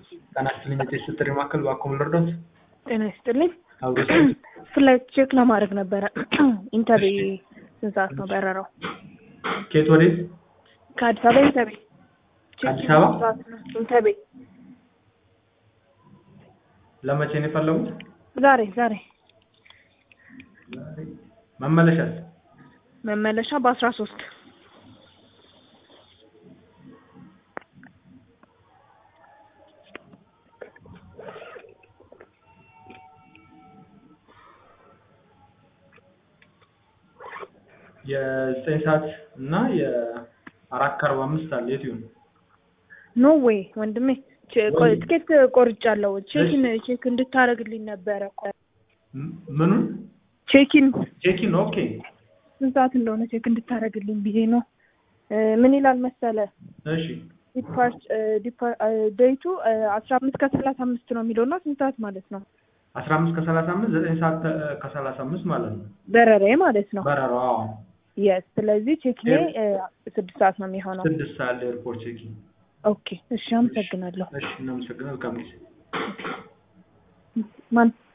ጤና ይስጥልኝ የቴስት ጥሪ ማዕከል በአኮም ልርዶት ጤና ይስጥልኝ። አብሮት ፍላይት ቼክ ለማድረግ ነበረ። ኢንተቤ ስንት ሰዓት ነው በረራው? ከየት ወዴት? ከአዲስ አበባ ኢንተቤ። ከአዲስ አበባ? ስንት ሰዓት ነው? ኢንተቤ ለመቼ ነው የፈለጉት? ዛሬ ዛሬ መመለሻስ? መመለሻ በአስራ ሶስት የዘጠኝ ሰዓት እና የአራት ከአርባ አምስት አለ የት ይሁን? ኖ ዌይ ወንድሜ ቼ- ቆይ፣ ትኬት ቆርጫለሁ። ቼኪን ቼክ እንድታደርግልኝ ነበረ እኮ። ም- ምኑን? ቼኪን ቼኪን ኦኬ። ስንት ሰዓት እንደሆነ ቼክ እንድታደርግልኝ ብዬ ነው። እ፣ ምን ይላል መሰለ እሺ ዲፓርት ዴይቱ አስራ አምስት ከሰላሳ አምስት ነው የሚለው እና ስንት ሰዓት ማለት ነው? አስራ አምስት ከሰላሳ አምስት ዘጠኝ ሰዓት ከ- ከሰላሳ አምስት ማለት ነው በረሬ ማለት ነው። በረራው። አዎ የስ ስለዚህ ቼኪኔ እ፣ ስድስት ሰዓት ነው የሚሆነው። ስድስት ሰዓት ኤርፖርት ቼኪን። ኦኬ እሺ፣ አመሰግናለሁ። እሺ እናመሰግናለን። መልካም ጊዜ። ማን